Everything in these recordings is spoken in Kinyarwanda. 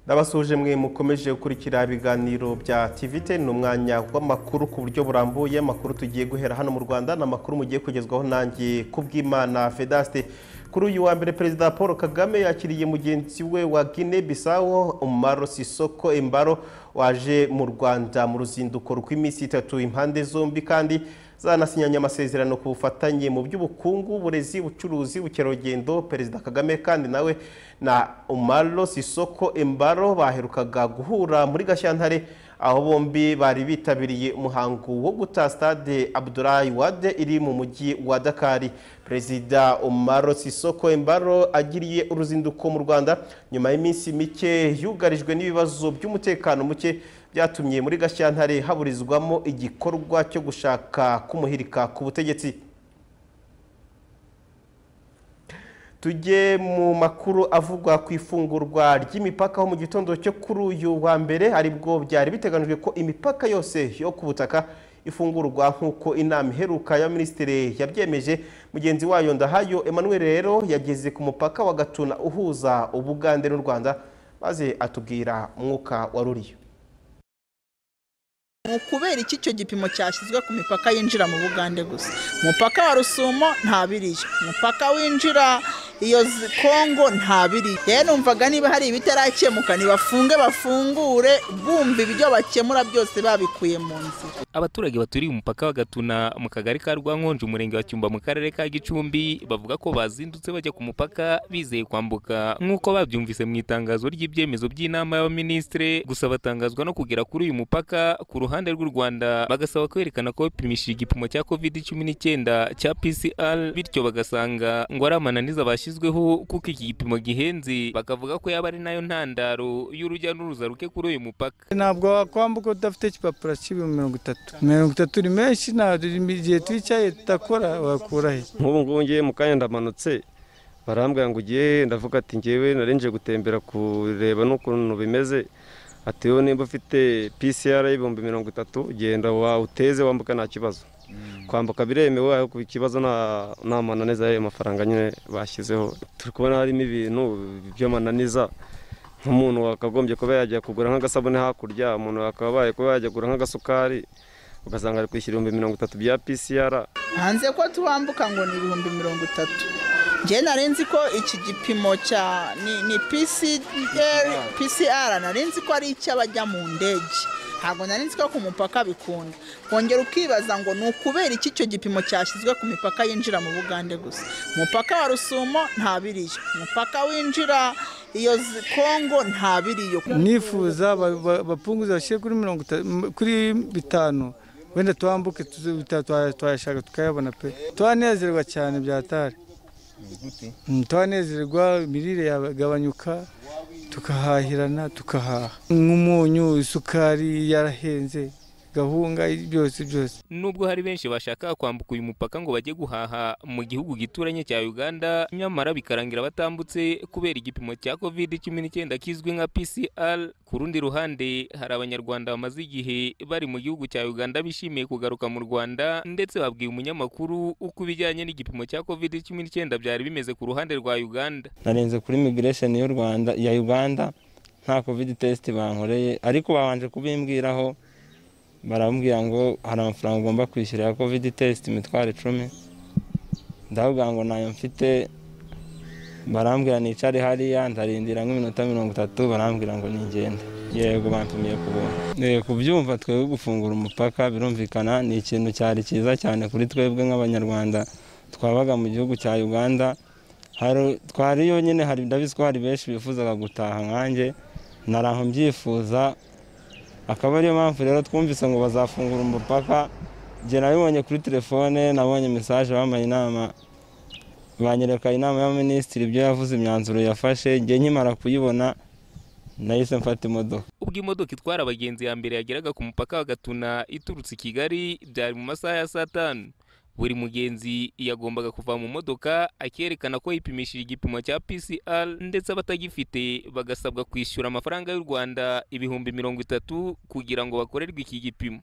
ndabasuje mwe mukomeje gukurikira ibiganiro bya tivite ni umwanya w'amakuru ku buryo burambuye amakuru tugiye guhera hano mu rwanda ni amakuru mugiye kugezwaho nanjye kubw'imana fedaste kuri uyu wa mbere perezida paul kagame yakiriye mugenzi we wa guinea bissau umaro sisoko imbaro waje mu rwanda mu ruzinduko rw'iminsi itatu impande zombi kandi zanasinyanye amasezerano ku bufatanye mu by'ubukungu uburezi ubucuruzi ubukerarugendo perezida kagame kandi nawe na umaro sisoko imbaro baherukaga guhura muri gashyantare aho bombi bari bitabiriye umuhango wo guta stade abdurayi wade iri mu mujyi wa dakari perezida umaro sisoko imbaro agiriye uruzinduko mu rwanda nyuma y'iminsi mike yugarijwe n'ibibazo by'umutekano muke byatumye muri gashyantare haburizwamo igikorwa cyo gushaka kumuhirika ku butegetsi tujye mu makuru avugwa ku ifungurwa ry'imipaka ho mu gitondo cyo kuri uyu wa mbere aribwo byari biteganijwe ko imipaka yose yo ku butaka ifungurwa nk'uko inama iheruka ya minisitiri yabyemeje mugenzi wayo ndahayo Emmanuel rero yageze ku mupaka wa gatuna uhuza ubugande n'u rwanda maze atubwira umwuka waruriyo ni ukubera iki icyo gipimo cyashyizwe ku mipaka yinjira mu bugande gusa umupaka wa rusumo ntabiriyo umupaka winjira iyo kongo ntabiriyo rero numvaga niba hari ibitarakemuka ntibafunge bafungure bumva ibyo bakemura byose babikuye mu nzira abaturage baturiye umupaka wa gatuna mu kagari ka rwankonje umurenge wa cyumba mu karere ka gicumbi bavuga ko bazindutse bajya ku mupaka bizeye kwambuka nk'uko babyumvise mu itangazo ry'ibyemezo by'inama y'abaminisitire gusa batangazwa no kugera kuri uyu mupaka ku ruhande ruhande rw'u Rwanda bagasaba kwerekana ko bipimishije igipimo cya COVID-19 cya PCR bityo bagasanga ngo ari amananiza bashyizweho kuko iki gipimo gihenze bakavuga ko yaba ari nayo ntandaro y'urujya n'uruza ruke kuri uyu mupaka ntabwo wakwambuka udafite igipapuro cy'ibihumbi mirongo itatu mirongo itatu ni menshi ntabwo igihe twicaye tudakora wakura he nk'ubu ngubu ngiye mu kanya ndamanutse barambwira ngo ugiye ndavuga ati ngewe narenje gutembera kureba n'ukuntu bimeze ati wowe nimba ufite PCR y'ibihumbi mirongo itatu genda wawuteze wambuka nta kibazo kwambuka biremewe ariko ikibazo nta mananiza y'ayo mafaranga nyine bashyizeho turi kubona harimo ibintu by'amananiza nk'umuntu wakagombye kuba yajya kugura nk'agasabune hakurya umuntu wakabaye kuba yajya kugura nk'agasukari ugasanga ari kwishyura ibihumbi mirongo itatu bya PCR hanze ko tuwambuka ngo ni ibihumbi mirongo itatu njye narenzi ko iki gipimo cya ni pcr narenzi ko ari icy'abajya mu ndege ntabwo narenzi ko ku mupaka bikunda kongera ukibaza ngo ni ukubera iki icyo gipimo cyashyizwe ku mipaka yinjira mu bugande gusa umupaka wa rusumo ntabiriyo umupaka winjira iyo kongo ntabiriyo nifuza bapunguza bashyire kuri mirongo kuri bitanu wenda twambuke twayashaka tukayabona pe twanezerwa cyane byatari twanezerwa imirire yagabanyuka tukahahirana tukahaha nk'umunyu isukari yarahenze gahunga byose byose nubwo hari benshi bashaka kwambuka uyu mupaka ngo bajye guhaha mu gihugu gituranye cya uganda nyamara bikarangira batambutse kubera igipimo cya covid cumi n'icyenda kizwi nka pcr ku rundi ruhande hari abanyarwanda bamaze igihe bari mu gihugu cya uganda bishimiye kugaruka mu rwanda ndetse babwiye umunyamakuru uko ibijyanye n'igipimo cya covid cumi n'icyenda byari bimeze ku ruhande rwa uganda narenze kuri migiresheni y'u rwanda ya uganda nta covid test bankoreye ariko babanje kubimbwiraho barambwira ngo hari amafaranga ugomba kwishyura ya covid test imitwaro icumi ndavuga ngo ntayo mfite barambwira nicare hariya ndarindira nk'iminota mirongo itatu barambwira ngo nigende yego bantumiye kubona kubyumva twebwe gufungura umupaka birumvikana ni ikintu cyari cyiza cyane kuri twebwe nk'abanyarwanda twabaga mu gihugu cya uganda twariyo nyine ndabizi ko hari benshi bifuzaga gutaha nkanjye naraho mbyifuza akaba ariyo mpamvu rero twumvise ngo bazafungura umupaka njye nabibonye kuri telefone nabonye mesaje bampaye inama banyereka inama y'abaminisitiri ibyo yavuze imyanzuro yafashe njye nkimara kuyibona nahise mfata imodoka ubwo imodoka itwara abagenzi ya mbere yageraga ku mupaka wa gatuna iturutse i kigali byari mu masaha ya saa tanu buri mugenzi yagombaga kuva mu modoka akerekana ko yipimishije igipimo cya PCR ndetse abatagifite bagasabwa kwishyura amafaranga y'u Rwanda ibihumbi mirongo itatu kugira ngo bakorerwe iki gipimo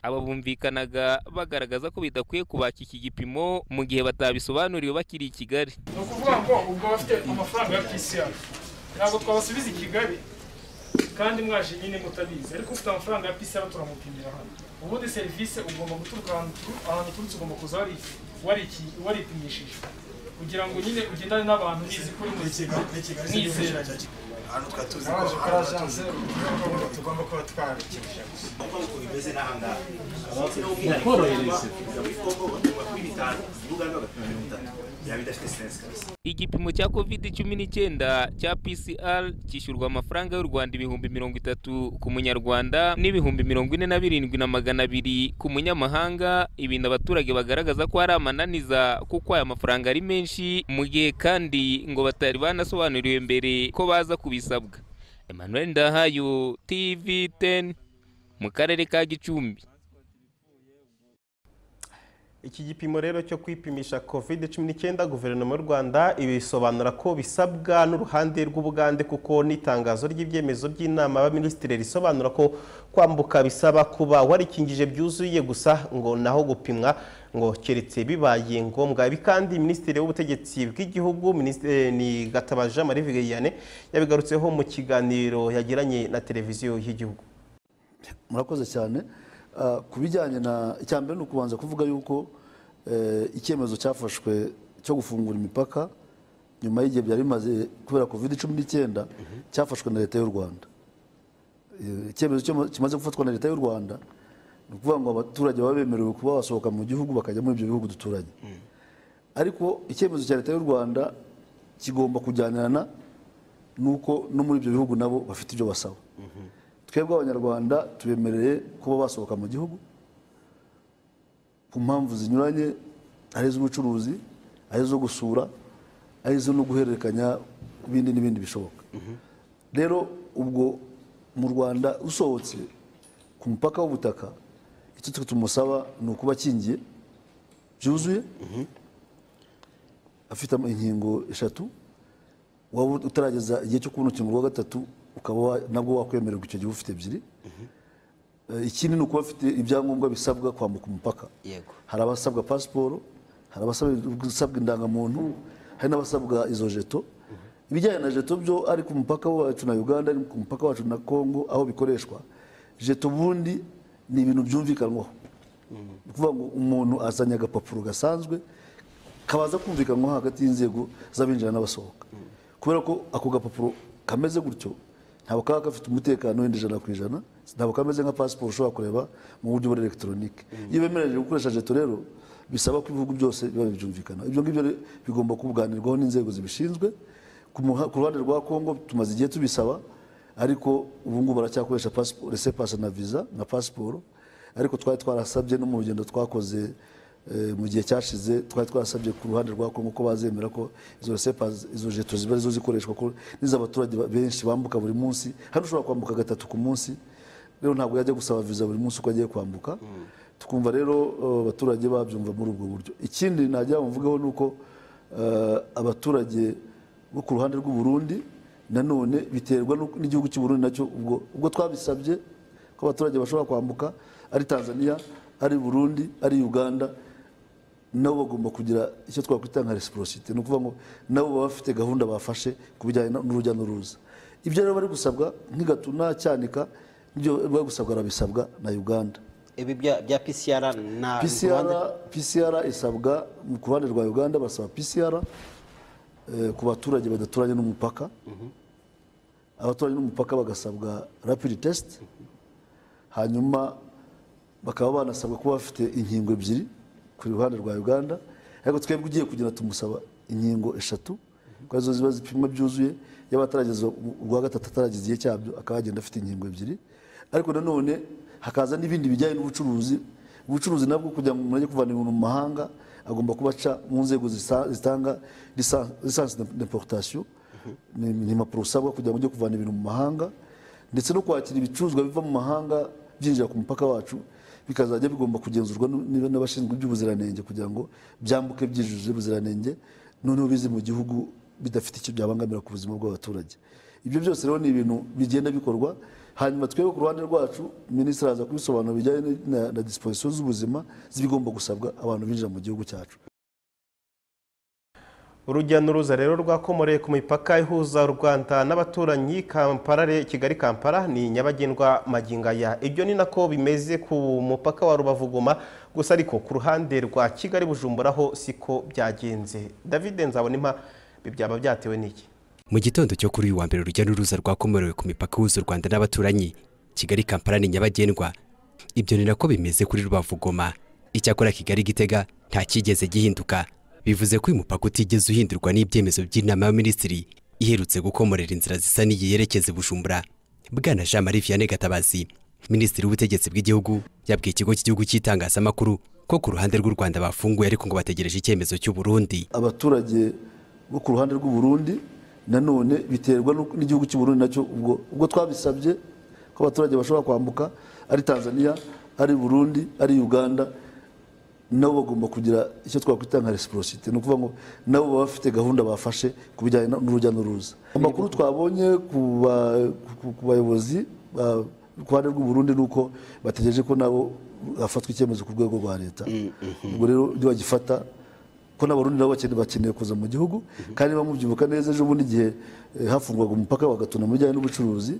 aba bumvikanaga bagaragaza ko bidakwiye kubaka iki gipimo mu gihe batabisobanuriwe bakiri i Kigali ni ukuvuga ngo ubwo bafite amafaranga ya PCR ntabwo twabasubiza i Kigali kandi mwaje nyine mutabizi ariko ufite amafaranga ya PCR turamupimira hano ubundi serivisi ugomba guturuka ahantu turu- ahantu uturutse ugomba kuza wari- wariki- waripimishije kugira ngo nyine ugendane n'abantu ubizi ko uri muri Kigali mwizera ahantu twari tuzi ko tugomba kuba twarukijije uko bimeze n'ahangaha bakorohereze yaba idafite sense kabisa igipimo cya covid cumi n'icyenda cya pcr cyishyurwa amafaranga y'u rwanda ibihumbi mirongo itatu ku munyarwanda n'ibihumbi mirongo ine na birindwi na magana abiri ku munyamahanga ibintu abaturage bagaragaza ko ari amananiza kuko aya mafaranga ari menshi mu gihe kandi ngo batari banasobanuriwe mbere ko baza kubisabwa emmanuel ndahayo tv 10 mu karere ka gicumbi Iki gipimo rero cyo kwipimisha COVID-19 guverinoma y'u Rwanda ibisobanura ko bisabwa n'uruhande rw'Ubugande kuko n'itangazo ry'ibyemezo by'inama y'abaminisitiri risobanura ko kwambuka bisaba kuba warikingije byuzuye gusa ngo naho gupimwa ngo keretse bibaye ngombwa ibi kandi minisitiri w'ubutegetsi bw'igihugu Minis- eh, ni Gatabaja Marie Viviane yabigarutseho mu kiganiro yagiranye na televiziyo y'igihugu murakoze cyane Ah, ku bijyanye na icyambere ni ukubanza kuvuga yuko eh, icyemezo cyafashwe cyo gufungura imipaka nyuma y'igihe byari bimaze kubera covid cumi n'icyenda cyafashwe na leta y'u rwanda Eh, icyemezo cyo- kimaze gufatwa na leta y'u rwanda ni ukuvuga ngo abaturage baba bemerewe kuba basohoka mu gihugu bakajya muri ibyo bihugu duturanye ariko icyemezo cya leta y'u rwanda kigomba kujyanirana n'uko no muri ibyo bihugu nabo bafite ibyo basaba twebwe abanyarwanda tubemereye kuba basohoka mu gihugu ku mpamvu zinyuranye ari iz'ubucuruzi ari izo gusura ari izo no guhererekanya ibindi n'ibindi bishoboka rero ubwo mu rwanda usohotse ku mupaka w'ubutaka icyo tumusaba ni ukuba akingiye byuzuye afite inkingo eshatu waba utarageza igihe cyo kubona urukingo rwa gatatu ukaba wa- nabwo wakwemererwa icyo gihe ufite ebyiri Eh, ikindi ni ukuba afite ibyangombwa bisabwa kwambuka umupaka hari abasabwa pasiporo hari abasabwa indangamuntu hari n'abasabwa izo jeto ibijyanye na jeto byo ari ku mupaka wacu na uganda ari ku mupaka wacu na congo aho bikoreshwa jeto ubundi ni ibintu byumvikanwaho ni ukuvuga ngo umuntu azanye agapapuro gasanzwe kabaza kumvikanwaho hagati y'inzego z'abinjira n'abasohoka kubera ko ako gapapuro kameze gutyo ntabwo kaba gafite umutekano wenda ijana ku ijana ntabwo kameze nka pasiporo ushobora kureba mu buryo bwa elegitoronike iyo bemereje gukoresha jeto rero bisaba ko ibihugu byose biba bibyumvikana ibyo ngibyo rero bigomba kuganirwaho n'inzego zibishinzwe ku muha- ku ruhande rwa kongo tumaze igihe tubisaba ariko ubu ngubu baracyakoresha pasiporo resepasa na viza na pasiporo ariko twari twarasabye no mu rugendo twakoze eh, mu gihe cyashize twari twarasabye ku ruhande rwa Kongo ko bazemera ko izo resepa izo jeto ziba arizo zikoreshwa ko n'iz'abaturage ba- benshi bambuka buri munsi hano ushobora kwambuka gatatu ku munsi rero ntabwo yajya gusaba viza buri munsi uko agiye kwambuka tukumva rero eh, abaturage babyumva muri ubwo buryo ikindi najya mvugaho ni uko eh, abaturage bo ku ruhande rw'u Burundi nanone biterwa n'uko- n'igihugu cy'u Burundi nacyo ubwo ubwo twabisabye ko abaturage bashobora kwambuka ari tanzania ari burundi ari uganda nabo bagomba kugira icyo twakwita nka resiporosite ni ukuvuga ngo nabo baba bafite gahunda bafashe ku bijyanye na- n'urujya n'uruza ibyo rero bari gusabwa nk'igatuna cyanika nibyo bari gusabwa arabisabwa na uganda ibi bya bya PCR na PCR, PCR isabwa mu- ku ruhande rwa uganda basaba PCR eh, ku baturage badaturanye n'umupaka abaturanye n'umupaka bagasabwa rapid test hanyuma bakaba banasabwa kuba bafite inkingo ebyiri ku ruhande rwa uganda ariko twebwe ugiye kugira tumusaba inkingo eshatu kuko arizo ziba zipimwa byuzuye yaba atarageza urwa gatatu ataragize igihe cyabyo akaba yagenda afite inkingo ebyiri ariko nanone hakaza n'ibindi bijyanye n'ubucuruzi ubucuruzi nabwo kugira ngo umuntu ajye kuvana ibintu mu mahanga agomba kuba aca mu nzego zisa- zitanga lisansi d'importation ni ni impapuro usabwa kugira ngo ujye kuvana ibintu mu mahanga ndetse no kwakira ibicuruzwa biva mu mahanga byinjira ku mupaka wacu bikazajya bigomba kugenzurwa nu- niba n'abashinzwe iby'ubuziranenge kugira ngo byambuke byujuje ubuziranenge noneho bize mu gihugu bidafite icyo byabangamira ku buzima bw'abaturage ibyo byose rero ni ibintu bigenda bikorwa hanyuma twebwe ku ruhande rwacu minisitiri aza kubisobanura bijyanye na- na disipozisiyo z'ubuzima zibigomba gusabwa abantu binjira mu gihugu cyacu urujya n'uruza rero rwakomoreye ku mipaka ihuza u Rwanda n'abaturanyi Kampala re- Kigali Kampala ni nyabagendwa magingaya ibyo ni nako bimeze ku mupaka wa Rubavu Goma gusa ariko ku ruhande rwa Kigali Bujumbura ho siko byagenze David Nzabonimpa ibi byaba byatewe n'iki Mu gitondo cyo kuri uyu wa mbere urujya n'uruza rwakomorewe ku mipaka ihuza u Rwanda n'abaturanyi Kigali Kampala ni nyabagendwa ibyo ni nako bimeze kuri Rubavu Goma icyakora Kigali Gitega nta cyigeze gihinduka bivuze ko uyu mupaka utigeze uhindurwa n'ibyemezo by'inama y'abaminisitiri iherutse gukomorera inzira zisa n'iyi yerekeza i Bujumbura Bwana Jean Marie Vianney Gatabazi Minisitiri w'ubutegetsi bw'igihugu yabwiye ikigo cy'igihugu cy'itangazamakuru ko ku ruhande rw'u Rwanda bafunguye ariko ngo bategereje icyemezo cy'u Burundi abaturage bo ku ruhande rw'uburundi nanone biterwa n'uko- n'igihugu cy'uburundi nacyo ubwo ubwo twabisabye ko abaturage bashobora kwambuka ari tanzania ari burundi ari uganda nabo bagomba kugira icyo twakwita nka resiporosite ni ukuvuga ngo nabo baba bafite gahunda bafashe ku bijyanye na- n'urujya n'uruza amakuru twabonye ku ba- ku- ku bayobozi ba- ku ruhande rw'uburundi ni uko bategereje ko nabo hafatwa icyemezo ku rwego rwa leta ubwo rero ibyo bagifata ko n'abarundi nabo bakene- bakeneye kuza mu gihugu kandi bamubyibuka neza ejo bundi igihe eh, hafungwaga umupaka bagatuna mu bijyanye n'ubucuruzi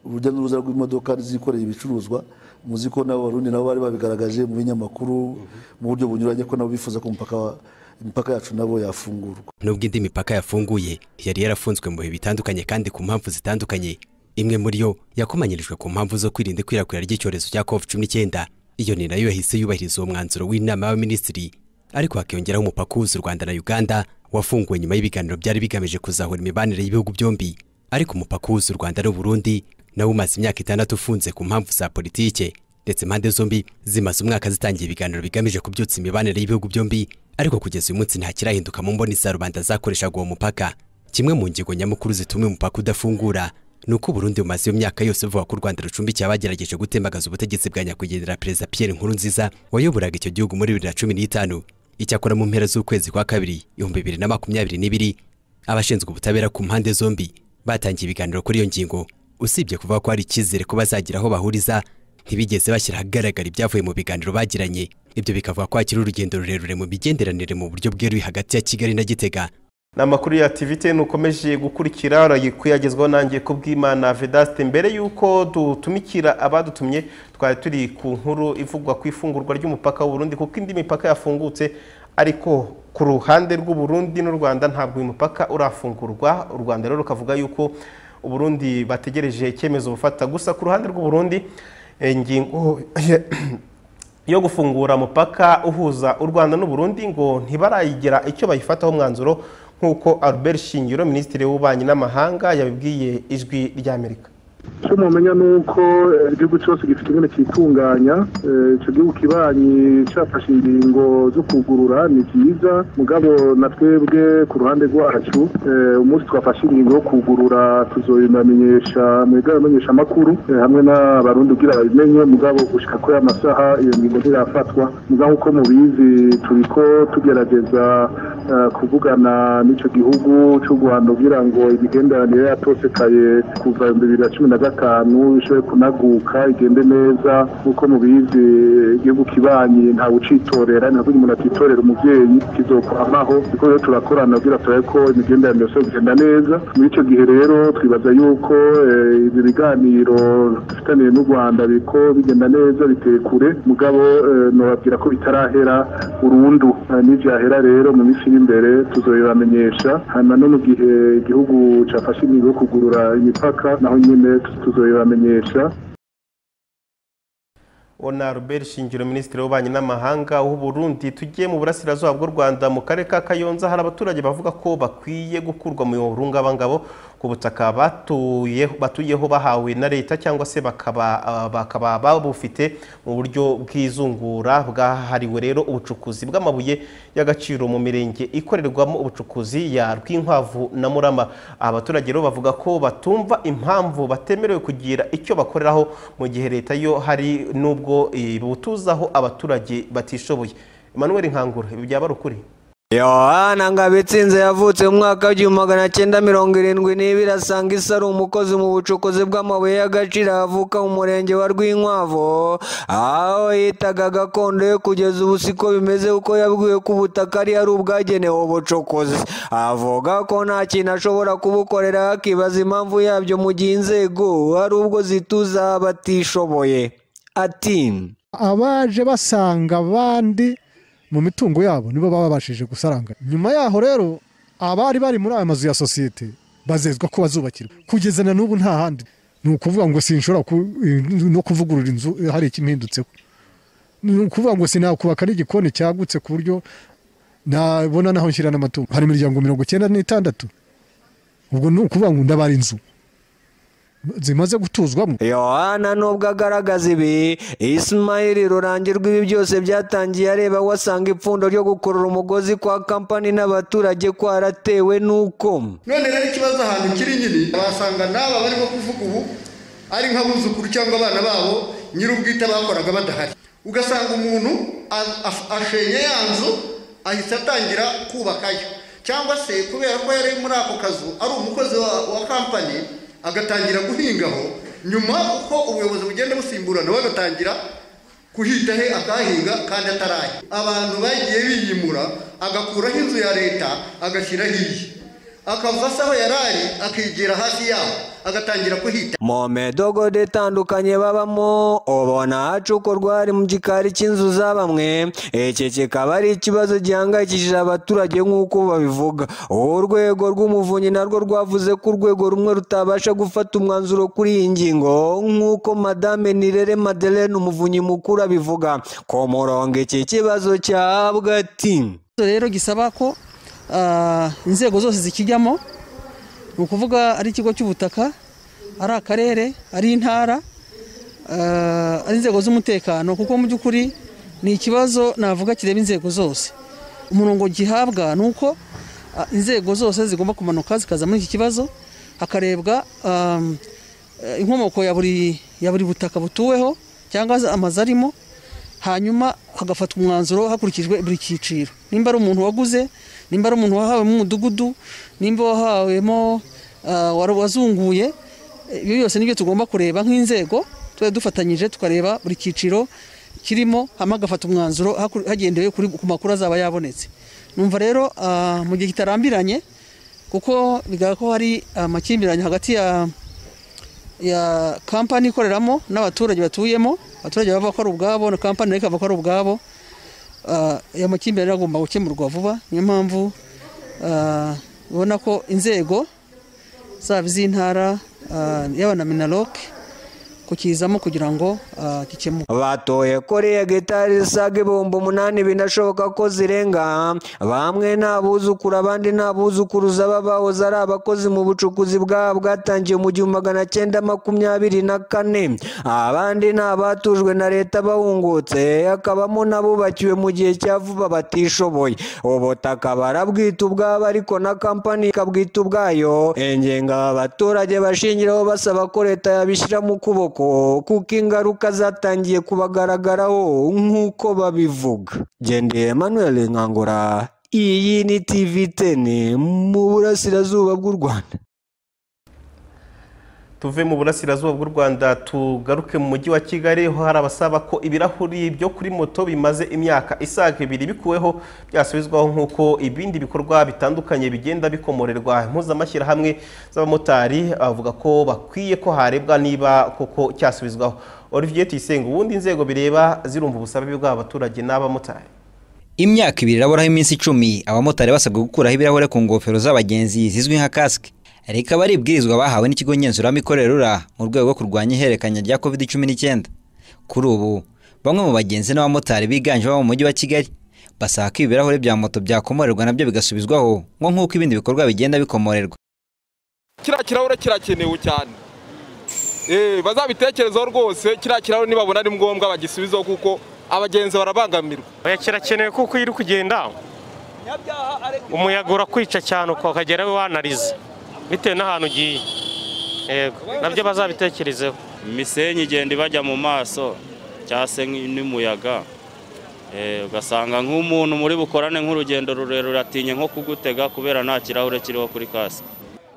urujya n'uruza rw'imodoka zikoreye ibicuruzwa muzi ko n'abarundi nabo bari babigaragaje mu binyamakuru mu buryo bunyuranye ko nabo bifuza ko umupaka wa- imipaka yacu nabo yafungurwa nubwo indi mipaka yafunguye yari yarafunzwe mu bihe bitandukanye kandi ku mpamvu zitandukanye imwe muri yo yakomanyirijwe ku mpamvu zo kwirinda ikwirakwira ry'icyorezo cya covid cumi n'icyenda iyo ni nayo yahise yubahiriza uwo mwanzuro w'inama y'abaminisitiri ariko hakiyongeraho umupaka uhuza u rwanda na uganda wafunguwe nyuma y'ibiganiro byari bigamije kuzahura imibanire y'ibihugu byombi ariko umupaka uhuza u rwanda n'uburundi nawo umaze imyaka itandatu ufunze ku mpamvu za politike ndetse impande zombi zimaze umwaka zitangiye ibiganiro bigamije kubyutsa imibanire y'ibihugu byombi ariko kugeza uyu munsi nta kirahinduka mu mboni za rubanda zakoreshaga uwo mupaka kimwe mu ngingo nyamukuru zitumye umupaka udafungura ni uko Burundi bumaze iyo myaka yose buvuga ko u Rwanda rucumbikiye abagerageje gutembagaza ubutegetsi bwa nyakwigendera Perezida Pierre Nkurunziza wayoboraga icyo gihugu muri bibiri na cumi n'itanu icyakora mu mpera z'ukwezi kwa kabiri ibihumbi bibiri na makumyabiri n'ibiri abashinzwe ubutabera ku mpande zombi batangiye ibiganiro kuri iyo ngingo usibye kuvuga ko hari icyizere ko bazagira aho bahuriza ntibigeze bashyira ahagaragara ibyavuye mu biganiro bagiranye ibyo bikavuga ko hakiri urugendo rurerure mu migenderanire mu buryo bweruye hagati ya kigali na gitega ni amakuru ya TVTN ukomeje gukurikira urayikuyagezwaho nanjye ku bw'imana vedaste mbere y'uko dutumikira abadutumye twari turi ku nkuru ivugwa ku ifungurwa ry'umupaka w'uburundi kuko indi mipaka yafungutse ariko ku ruhande rw'uburundi n'u rwanda ntabwo uyu mupaka urafungurwa u rwanda rero rukavuga yuko uburundi bategereje icyemezo bufata gusa ku ruhande rw'uburundi eh, ingingo yo gufungura umupaka uhuza u Rwanda n'Uburundi ngo ntibarayigira icyo bayifataho umwanzuro nk'uko Albert Shingiro minisitiri w'ububanyi n'amahanga yabibwiye ijwi rya Amerika icyo mumenya ni uko eh, igihugu cyose gifite ingene cyitunganya Eh, icyo gihugu kibanyi cyafashe ingingo zo kugurura ni byiza mugabo na twebwe ku ruhande rwacu eh, umunsi twafashe ingingo yo kugurura tuzobimenyesha mu igabamenyesha amakuru hamwe n'abarundi kugira babimenye mugabo gushika kuri aya masaha iyo ngingo ntirafatwa mugabo uko mubizi turiko tugerageza eh, kuvugana n'ico gihugu cy'u Rwanda kugira ngo imigenderanire yatosekaye kuva ibihumbi bibiri na cumi na gatanu ishobore kunaguka igende neza nk'uko mubizi igihugu kibanyi ntawe ucitorera ni kuvuga umuntu atitorera umuvyeyi kizokwamaho kuko rero turakorana kugira turabe ko imigenderanire yose kugenda neza muri ico gihe rero twibaza yuko eh, ibi biganiro bifitaniye n'u Rwanda biriko bigenda neza biteye kure mugabo eh, nobabwira ko bitarahera burundu Eh, nivyahera rero mu minsi iri imbere tuzobibamenyesha hanyuma no mu gihe igihugu cafashe ingingo yo kugurura imipaka naho nyene tuzobibamenyesha ubona Albert Shingiro minisitiri w'ububanyi n'amahanga w'Uburundi tugiye mu burasirazuba bw'u Rwanda mu karere ka Kayonza hari abaturage bavuga ko bakwiye gukurwa mu rungabangabo ku butaka batuye- batuyeho bahawe na leta cyangwa se bakaba ah, bakaba babufite mu buryo bw'izungura bwahariwe rero ubucukuzi bw'amabuye y'agaciro mu mirenge ikorerwamo ubucukuzi ya Rwinkwavu na Murama abaturage rero bavuga ko batumva impamvu batemerewe kugira icyo bakoreraho mu gihe leta yo hari n'ubwo ibutuzaho abaturage batishoboye Emmanuel Nkangura ibi byaba ari ukuri yohana ngabitsinze yavutse mu mwaka w'igihumbi magana cyenda mirongo irindwi n'ibiri asanga isi ari umukozi mu bucukuzi bw'amabuye y'agaciro avuka mu murenge wa rwinkwavu aho yitaga gakondo ye kugeza ubu siko bimeze kuko yabwiwe ko ubutaka ari ari ubwagenewe ubucukuzi avuga ko nta kintu ashobora kubukorera akibaza impamvu yabyo mu gihe inzego hari ubwo zituza abatishoboye ati abaje basanga abandi mu mitungo yabo nibo baba babashije gusaranga nyuma yaho rero abari bari muri aya mazu ya sosiyete bazezwa ko bazubakirwa kugeza na n'ubu nta handi ni ukuvuga ngo sinshobora ku- no kuvugurura inzu hari ikimpindutseho ni ukuvuga ngo sinakubaka n'igikoni cyagutse ku buryo nabona naho nshyira n'amatungo hari imiryango mirongo icyenda n'itandatu ubwo ni ukuvuga ngo ndabara inzu zimaze gutuzwamo yohana nubwo agaragaza ibi isimayiri rurangirwa ibi byose byatangiye areba wasanga ipfundo ryo gukurura umugozi kwa kampani n'abaturage kwaratewe n'uko none rero ikibazo ahantu kiri nyine basanga n'aba barimo kuvuga ubu ari nk'abuzukuru cyangwa abana babo nyir'ubwite bakoraga badahari ugasanga umuntu a- a- ashenye ya nzu ahita atangira kubakayo cyangwa se kubera ko yari muri ako kazu ari umukozi wa, wa kampani agatangira guhingaho nyuma uko ubuyobozi bugenda busimburana bagatangira kuhita he akahinga kandi atarahe abantu bagiye biyimura agakuraho inzu ya leta agashyiraho iye akava se aho yari ari akigera hafi yaho agatangira kuhita mu midogodo itandukanye babamo ubona hacukurwa hari mu gikari cy'inzu za bamwe iki kikaba ari ikibazo gihangayikishije abaturage nk'uko babivuga urwego rw'umuvunyi narwo rwavuze ko urwego rumwe rutabasha gufata umwanzuro kuri iyi ngingo nk'uko madame nirere madeleine umuvunyi mukuru abivuga ku murongo iki kibazo cyahabwa ati rero gisaba ko ah, inzego zose zikijyamo ni ukuvuga ari ikigo cy'ubutaka ari akarere ari intara ah, ari inzego z'umutekano kuko mu by'ukuri ni ikibazo navuga kireba inzego zose umurongo gihabwa ni uko ah, inzego zose zigomba kumanuka zikaza muri iki kibazo hakarebwa ah, eh, inkomoko ya buri ya buri butaka butuweho cyangwa amazu arimo hanyuma hagafatwa umwanzuro hakurikijwe buri cyiciro nimba ari umuntu waguze nimba ari umuntu wahawemo umudugudu nimba wahawemo ah, wari- wazunguye eh, ibyo byose nibyo tugomba kureba nk'inzego tuba dufatanyije tukareba buri cyiciro kirimo hama hagafata umwanzuro hakuri- hagendewe kuri- ku makuru azaba yabonetse numva rero ah, mu gihe kitarambiranye kuko bigaragara ko hari amakimbirane hagati ya ya kampani ikoreramo n'abaturage batuyemo abaturage baba bakora ubwabo na kampani nayo ikaba ikora ubwabo Ah, aya makimbirane rero agomba gukemurwa vuba niyo mpamvu ah, ubona ko inzego zaba iz'intara ah, yaba na minaloc kukizamo kugira ngo ah, gikemuke batoye koreya gitari zisaga ibihumbi umunani binashoboka ko zirenga bamwe ni abuzukuru abandi ni abuzukuruza b'abahoze ari abakozi mu bucukuzi bwabo bwatangiye mu gihumbi magana cyenda makumyabiri na kane abandi ni abatujwe na leta bahungutse hakabamo n'abubakiwe mu gihe cya vuba batishoboye ubutaka barabwita ubwabo ariko na kampani ikabwita ubwayo ingenga abaturage bashingiraho basaba ko leta yabishyira mu kuboko kuko ingaruka zatangiye kubagaragaraho nk'uko babivuga gendeye emmanuel nkangura iyi ni tv teni mu burasirazuba bw'u rwanda tuve mu burasirazuba bw'u rwanda tugaruke mu mujyi wa kigali ho hari abasaba ko ibirahuri byo kuri moto bimaze imyaka isaga ibiri bikuweho byasubizwaho nk'uko ibindi bikorwa bitandukanye bigenda bikomorerwa impuzamashyirahamwe z'abamotari avuga ko bakwiye ko harebwa niba koko cyasubizwaho olivier tuyisenga ubundi inzego bireba zirumva ubusabe bw'abaturage n'abamotari imyaka ibiri iraburaho iminsi icumi abamotari basabwa gukuraho ibirahure ku ngofero z'abagenzi zizwi nka kasike rikaba ari ibwirizwa bahawe n'ikigo ngenzuramikorere rura mu rwego rwo kurwanya ihererekanya rya covid cumi n'icyenda kuri ubu bamwe mu bagenzi n'abamotari biganjemo abo mu mujyi wa kigali basaba ko ibi birahuri bya moto byakomorerwa nabyo bigasubizwaho ngo nk'uko ibindi bikorwa bigenda bikomorerwa kiriya kirahure kirakenewe cyane bazabitekerezaho rwose kiriya kirahure nibabona ari ngombwa bagisubizeho kuko abagenzi barabangamirwa kirakenewe kuko iyo uri kugenda umuyaga urakwica cyane ukagera wanariza bitewe n'ahantu ugiye yego nabyo bazabitekerezeho imisenyi igenda ibajya mu maso cyangwa se n'umuyaga ugasanga nk'umuntu muri bukorane nk'urugendo rurerure atinya nko kugutega kubera nta kirahure kiriho kuri kasike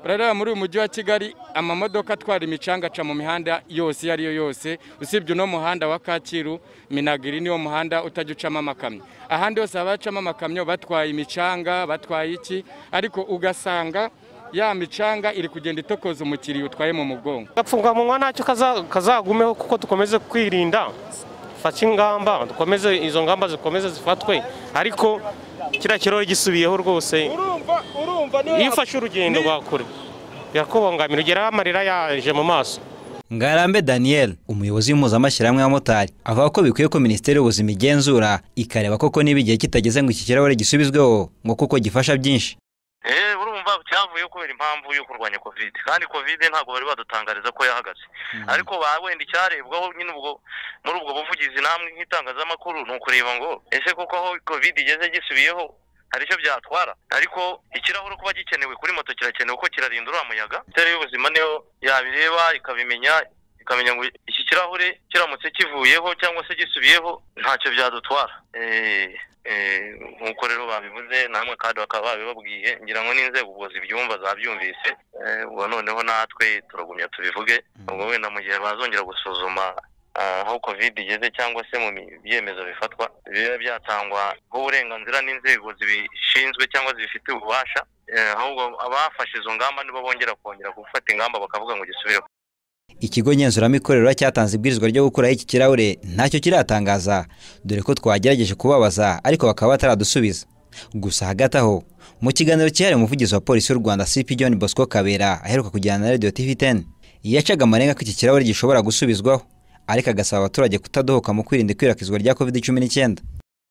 barareba muri uyu mujyi wa kigali amamodoka atwara imicanga aca mu mihanda yose iyo ari yo yose usibye uno muhanda wa kacyiru minagiri niwo muhanda utajya ucamo amakamyo ahandi hose haba hacamo amakamyo batwaye imicanga batwaye iki ariko ugasanga ya micanga iri kugenda itokoza umukiriya utwaye mu mugongo agapfukamunwa ntacyo kazagumeho kuko dukomeze kwirinda dufate ingamba dukomeze izo ngamba zikomeze zifatwe ariko kiriya kirori gisubiyeho rwose iyo ufashe urugendo rwa kure birakubangamira ugeraho amarira yaje mu maso ngarambe daniel umuyobozi w'impuzamashyirahamwe y'abamotari avuga ko bikwiye ko minisiteri y'ubuzima igenzura ikareba koko niba igihe kitageze ngo iki kirahure gisubizweho ngo kuko gifasha byinshi urumva cyavuyeho kubera impamvu yo kurwanya kovide kandi kovide ntabwo bari badutangariza ko yahagaze ariko wenda icyarebwaho nyine ubwo muri ubwo buvugizi namwe nk'itangazamakuru ni ukureba ngo ese koko aho kovide igeze gisubiyeho hari icyo byatwara ariko ikirahure kuba gikenewe kuri moto kirakenewe ko kirarinda uriya muyaga minisiteri y'ubuzima niyo yabireba ikabimenya ikamenya ngo iki kirahure kiramutse kivuyeho cyangwa se gisubiyeho ntacyo byadutwara nk'uko rero babivuze namwe kandi bakaba babibabwiye ngira ngo n'inzego ubwo zibyumva zabyumvise ubu noneho natwe turagumya tubivuge ubwo wenda mu gihe bazongera gusuzuma aho covid igeze cyangwa se mu byemezo bifatwa biba byatangwa nk'uburenganzira n'inzego zibishinzwe cyangwa zibifite ububasha ahubwo abafashe izo ngamba nibo bongera kongera gufata ingamba bakavuga ngo gisubireho ikigo ngenzuramikorera cyatanze ibwirizwa ryo gukuraho iki kirahure ntacyo kiratangaza dore ko twagerageje kubabaza ariko bakaba bataradusubiza gusa hagati aho mu kiganiro cyihariye umuvugizi wa polisi y'u rwanda cp john bosco kabera aheruka kujyana na radiyo tv 10 yacaga amarenga ko iki kirahure gishobora gusubizwaho ariko agasaba abaturage kutadohoka mu kwirinda ikwirakwizwa rya covid cumi n'icyenda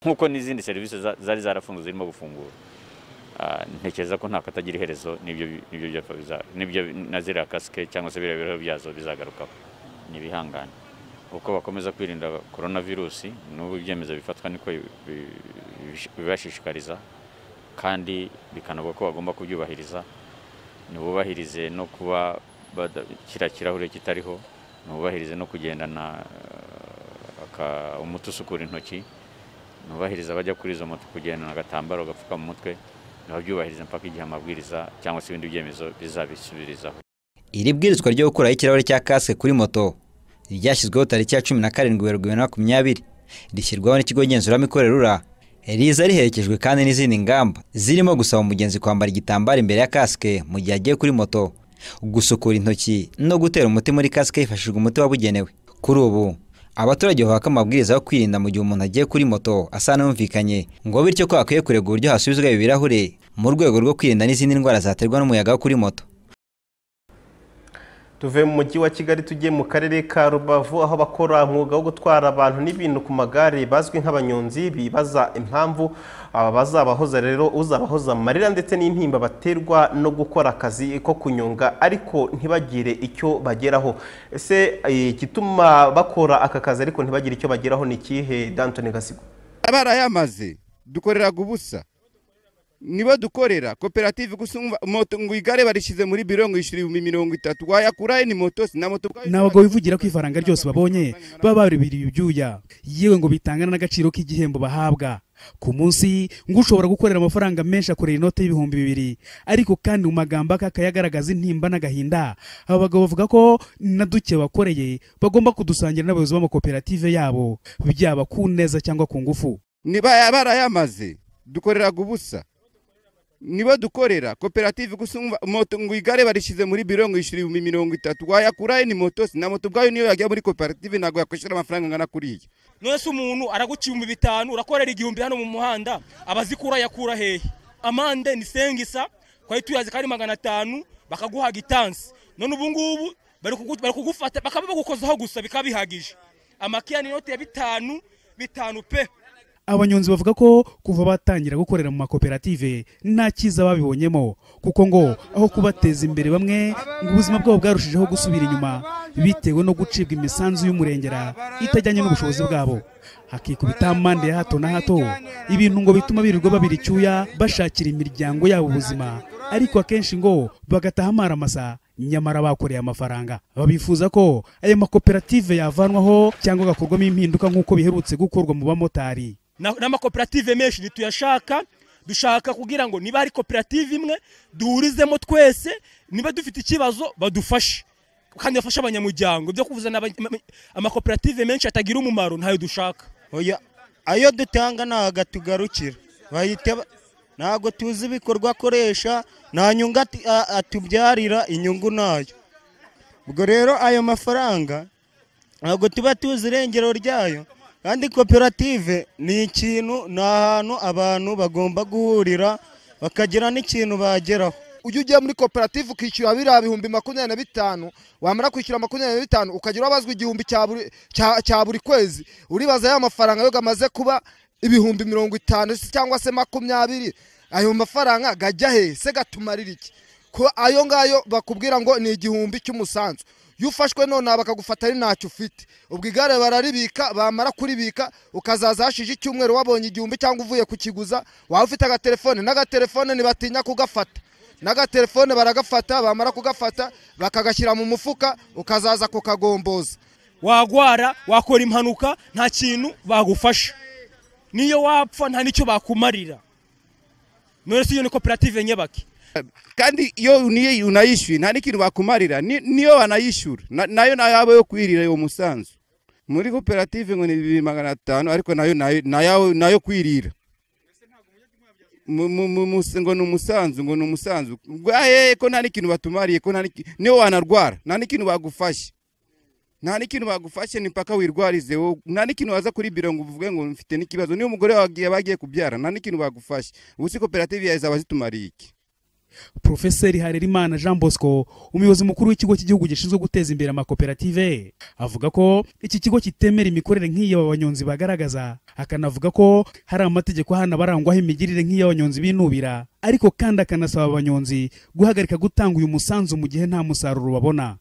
nk'uko n'izindi serivisi zari zarafunzwe zirimo gufungura ntekereza ko nta katagira iherezo n'ibyo na ziriya kasike cyangwa se biriya biraho byazo bizagarukaho ni ibihangane uko bakomeza kwirinda korona virusi n'ubu ibyemezo bifatwa niko bibashishikariza kandi bikanavuga ko bagomba kubyubahiriza ntibubahirize no kuba kiriya kirahure kitariho ntibubahirize no kugendana umuti usukura intoki ntubahirize abajya kuri izo moto kugendana agatambaro gapfuka mu mutwe ntibabyubahirize mpaka igihe amabwiriza cyangwa se ibindi byemezo bizabisubirizaho iri bwirizwa ryo gukuraho ikirahure cya kasike kuri moto ryashyizweho tariki ya cumi na karindwi werurwe bibiri na makumyabiri rishyirwaho n'ikigo ngenzuramikorera rura riza riherekejwe kandi n'izindi ngamba zirimo gusaba umugenzi kwambara igitambaro imbere ya kasike mu gihe agiye kuri moto gusukura intoki no gutera umuti muri kasike hifashishijwe umuti wabugenewe kuri ubu abaturage bahabwa amabwiriza yo kwirinda mu gihe umuntu agiye kuri moto asa n'umvikanye ngo bityo ko hakwiye kurega uburyo hasubizwa ibi birahure mu rwego rwo kwirinda n'izindi ndwara zaterwa n'umuyaga wo kuri moto tuve mu mujyi wa kigali tujye mu karere ka rubavu aho bakora umwuga wo gutwara abantu n'ibintu ku magare bazwi nk'abanyonzi bibaza impamvu aba bazabahoza rero uzabahoza amarira ndetse n'intimba baterwa no gukora akazi ko kunyonga ariko ntibagire icyo bageraho ese igituma bakora aka kazi ariko ntibagire icyo bageraho ni ikihe dantoni gasigo barayamaze dukoreraga ubusa nibo dukorera koperative gusa moto ngo igare barishyize muri biro ngo yishyure ibihumbi mirongo itatu wayakura ni moto si na moto ni abagabo bivugira ko ifaranga ryose babonye baba baribiriye ibyuya yewe ngo bitangana n'agaciro k'igihembo bahabwa ku munsi ngo ushobora gukorera amafaranga menshi akorera inoti y'ibihumbi bibiri ariko kandi mu magambo akayagaragaza intimba n'agahinda aba bagabo bavuga ko na duke bakoreye bagomba kudusangira n'abayobozi b'amakoperative yabo byaba ku neza cyangwa ku ngufu niba barayamaze dukoreraga ubusa nibo dukorera koperative gusa moto ngo igare barishyize muri biro ngo yishyure ibihumbi mirongo itatu wayakura ni moto si na moto ubwayo niyo yajya muri koperative ntabwo yakwishyura amafaranga angana kuriya mwese umuntu araguca ibihumbi bitanu urakorera igihumbi hano mu muhanda abazikura yakura hehe amande ni sengisa twari tuyazi ko ari magana atanu bakaguha gitansi none ubu ngubu bari kugufata bakaba bagukozaho gusa bikaba bihagije amakiya ni inote ya bitanu bitanu pe abanyonzi bavuga ko kuva batangira gukorera mu makoperative nta cyiza babibonyemo kuko ngo aho kubateza imbere bamwe ngo ubuzima bwabo bwarushijeho gusubira inyuma bitewe no gucibwa imisanzu y'umurengera itajyanye n'ubushobozi bwabo hakikubita amande ya hato na hato ibintu ngo bituma birirwa babira icyuya bashakira imiryango yabo ubuzima ariko akenshi ngo bagataha amaramasa nyamara bakoreye amafaranga babifuza ko ayo makoperative yavanwaho cyangwa agakorwamo impinduka nk'uko biherutse gukorwa mu bamotari Na- n'amakoperative menshi ntituyashaka dushaka kugira ngo niba hari koperative imwe duhurizemo twese niba dufite ikibazo badufashe kandi bafashe abanyamuryango byo kuvuza n'aba- ama- amakoperative menshi atagira umumaro ntayo dushaka oya ayo dutanga ntago atugarukira bahita ba- ntago tuzi ibikorwa akoresha nta nyungu ati- a- atubyarira inyungu ntayo ubwo rero ayo mafaranga ntabwo tuba tuzi irengero ryayo kandi koperative ni ikintu ni ahantu abantu bagomba guhurira bakagira n'ikintu bageraho ujya ujya muri koperative ukishyura biriya bihumbi makumyabiri na bitanu wamara kwishyura makumyabiri na bitanu ukajya urabazwa igihumbi cya buri- cya- cya buri kwezi uribaza ya mafaranga yo gamaze kuba ibihumbi mirongo itanu se cyangwa se makumyabiri ayo mafaranga gajya he se gatumarira iki ko ayo ngayo bakubwira ngo ni igihumbi cy'umusanzu iyo ufashwe nonaha bakagufata ari ntacyo ufite ubwo igare bararibika bamara kuribika ukazaza hashije icyumweru wabonye igihumbi cyangwa uvuye kukiguza waba ufite agatelefone n'agatelefone ntibatinya kugafata n'agatelefone baragafata bamara kugafata bakagashyira mu mufuka ukazaza kukagomboza wagwara wakora impanuka nta kintu bagufasha niyo wapfa nta n'icyo bakumarira none si iyo ni koperative nyabaki kandi iyo uniye- unayishyuye nta n'ikintu bakumarira ni- niyo wanayishyura Na- nayo nayabo yo kwirira uwo musanzu muri koperative ngo ni bibiri magana atanu ariko nayo nayo- nayawe- nayo kwirira Mu- mu- mu- mus- ngo ni umusanzu ngo ni umusanzu bwaye ko nta n'ikintu batumariye ko nta n'iki- niyo wanarwara nta n'ikintu bagufashe nta n'ikintu bagufashe ni paka wirwarize wowe nta n'ikintu waza kuri biro ngo uvuge ngo mfite n'ikibazo niyo umugore wagiye bagiye kubyara nta n'ikintu bagufashe ubu si koperative yawe zaba zitumariye iki porofeseri harerimana jean bosco umuyobozi mukuru w'ikigo cy'igihugu gishinzwe guteza imbere amakoperative avuga ko iki kigo kitemera imikorere nk'iyo aba banyonzi bagaragaza akanavuga ko hari amategeko hano abarangwaho imigirire nk'iyo abanyonzi binubira ariko kandi akanasaba abanyonzi guhagarika gutanga uyu musanzu mu gihe nta musaruro babona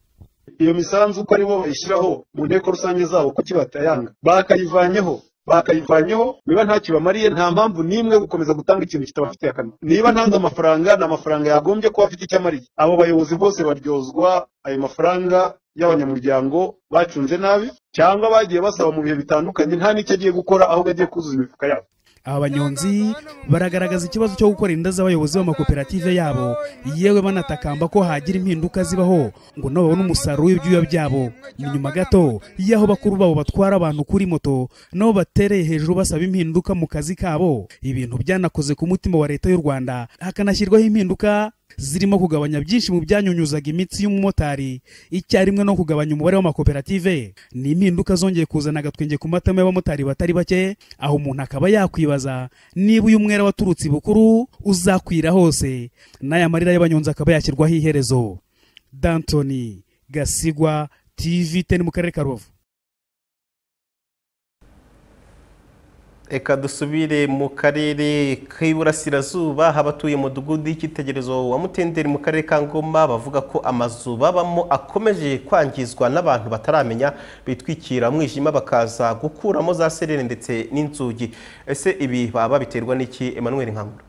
iyo misanzu uko ari bo bayishyiraho mu nteko rusange zabo kuki batayanga bakayivanyeho bakayivanyeho niba nta kibamariye nta mpamvu n'imwe yo gukomeza gutanga ikintu kitabafitiye akamaro niba ntanze amafaranga ni amafaranga yagombye kuba afite icyo amariye abo bayobozi bose baryozwa ayo mafaranga y'abanyamuryango bacunze nabi cyangwa bagiye basaba mu bihe bitandukanye nta n'icyo agiye gukora ahubwo agiye kuzuza imifuka yabo aba banyonzi baragaragaza ikibazo cyo gukora inda z'abayobozi b'amakoperative yabo yewe banatakamba ko hagira impinduka zibaho ngo nabo babone umusaruro w'ibyuya byabo ni nyuma gato y'aho bakuru babo batwara abantu kuri moto nabo batereye hejuru basaba impinduka mu kazi kabo ibintu byanakoze ku mutima wa leta y'u rwanda hakanashyirwaho impinduka zirimo kugabanya byinshi mu byanyunyuzaga imitsi y'umumotari icyarimwe no kugabanya umubare w'amakoperative ni impinduka zongeye kuzana agatwenge ku matama y'abamotari batari bake aho umuntu akaba yakwibaza niba uyu mwera waturutse ibukuru uzakwira hose n'aya marira y'abanyonzi akaba yashyirwaho iherezo dantoni gasigwa tv teni mu karere ka rubavu reka dusubire mu karere k'iburasirazuba habatuye umudugudu y'icyitegererezo wa mutenderi mu karere ka ngoma bavuga ko amazu babamo akomeje kwangizwa n'abantu bataramenya bitwikira umwijima bakaza gukuramo za serire ndetse n'inzugi ese ibi baba babiterwa n'iki emmanuel nkankura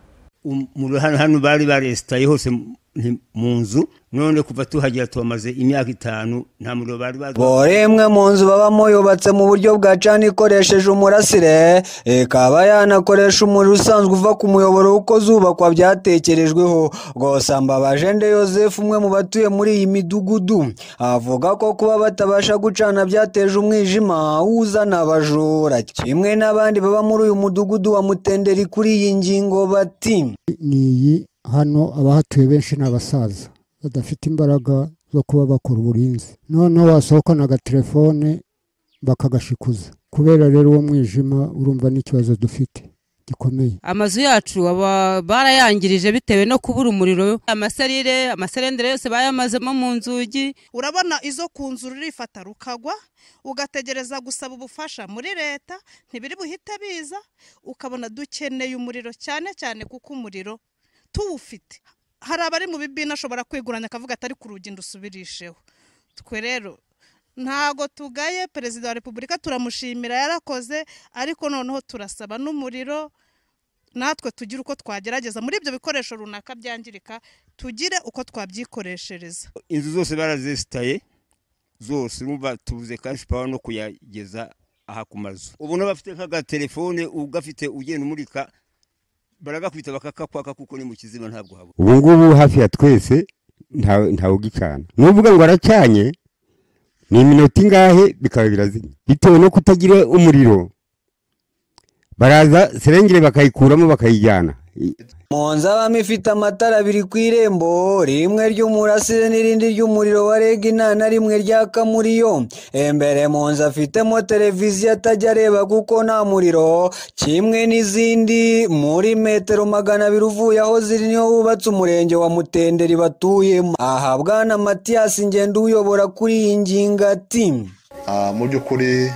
Um- mu hano hano bari baresitaye hose mu- nti- mu nzu none kuva tuhagera tuhamaze imyaka itanu nta muriro bari bazi boremwe mu nzu babamo yubatse mu buryo bwa cana ikoresheje umurasire ikaba yanakoresha umuriro usanzwe uva ku muyoboro uko zubakwa byatekerejweho gusa mbabajende yosefu umwe mu batuye muri iyi midugudu avuga ko kuba batabasha gucana byateje umwijima uzana abajura kimwe n'abandi baba muri uyu mudugudu wa mutenderi kuri iyi ngingo bati ni iyi hano abahatuye benshi ni abasaza badafite imbaraga zo kuba bakora uburinzi noneho wasohokana agatelefone bakagashikuza kubera rero uwo mwijima urumva n'ikibazo dufite gikomeye amazu yacu aba barayangirije bitewe no kubura umuriro amaserire amaserendere yose bayamazemo mu nzugi urabona izo ku nzu rurifata rukagwa ugategereza gusaba ubufasha muri leta ntibiri buhite biza ukabona dukeneye umuriro cyane cyane kuko umuriro tuwufite hari abari mu bibina ashobora kwiguranya akavuga atari ku rugi ndusubirisheho twe rero ntago tugaye perezida wa repubulika turamushimira yarakoze ariko noneho turasaba n'umuriro natwe tugire uko twagerageza muri ibyo bikoresho runaka byangirika tugire uko twabyikoreshereza inzu zose barazesitaye zose urumva tubuze kashi pawa no kuyageza aha ku mazu ubu n'abafite nk'agatelefone ugafite ugenda umurika baragakwita bakakakwaka kuko ni mu kizima ntabwo haba ubu ngubu hafi ya twese nta- ntawe ugicana n'uvuga ngo aracanye ni iminota ingahe bikaba birazimya bitewe no kutagira umuriro baraza serengere bakayikuramo bakayijyana I- mu nzu abamo ifite amatara abiri ku irembo rimwe ry'umurasire n'irindi ry'umuriro wa regi nta na rimwe ryaka muri yo imbere mu nzu afitemo televiziyo atajya areba kuko nta muriro kimwe n'izindi muri metero magana abiri uvuye aho ziri niho hubatse umurenge wa mutenderi batuyemo aha bwana matiyasi ngenda uyobora kuri iyi ngingo ati Ah, mu by'ukuri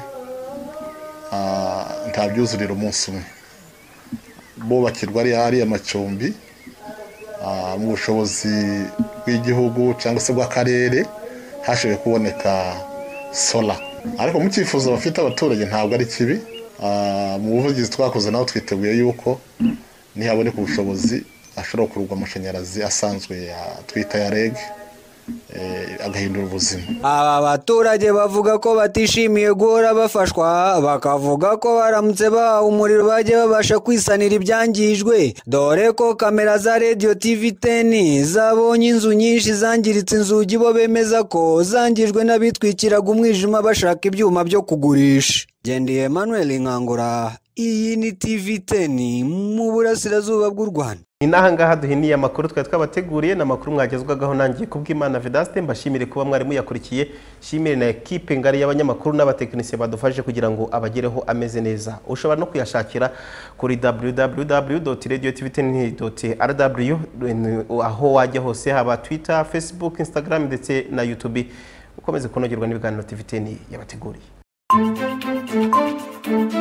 ah, ntabyuzurira umunsi umwe bubakirwa ari hariya amacumbi ah, mu bushobozi bw'igihugu cyangwa se bw'akarere hashoboye kuboneka sola ariko mu cyifuzo bafite abaturage ntabwo ari kibi Ah, mu buvugizi twakoze naho twiteguye yuko nihaboneka ubushobozi ashobora gukurwa amashanyarazi asanzwe ya twita ya reg eh, agahindura ubuzima aba baturage bavuga ko batishimiye guhora bafashwa bakavuga ko baramutse bahawe umuriro bajya babasha kwisanira ibyangijwe dore ko kamera za radiyo tivi teni zabonye inzu nyinshi zangiritse inzugi bo bemeza ko zangijwe n'abitwikiraga umwijima bashaka ibyuma byo kugurisha gendeye emmanuel nkangura iyi ni tivi teni mu burasirazuba bw'u rwanda ni n'aha ngaha duhiniye amakuru twari twabateguriye ni amakuru mwagezwagaho nangiye kubw'imana vedaste mbashimire kuba mwari muyakurikiye shimire na ekipe ngari y'abanyamakuru n'abatekinisiye badufashe kugira ngo abagereho ameze neza ushobora no kuyashakira kuri www.radiotvtn.rw aho wajya hose haba twitter facebook instagram ndetse na youtube ukomeze kunogerwa n'ibiganiro tvtn yabateguriye Thank you.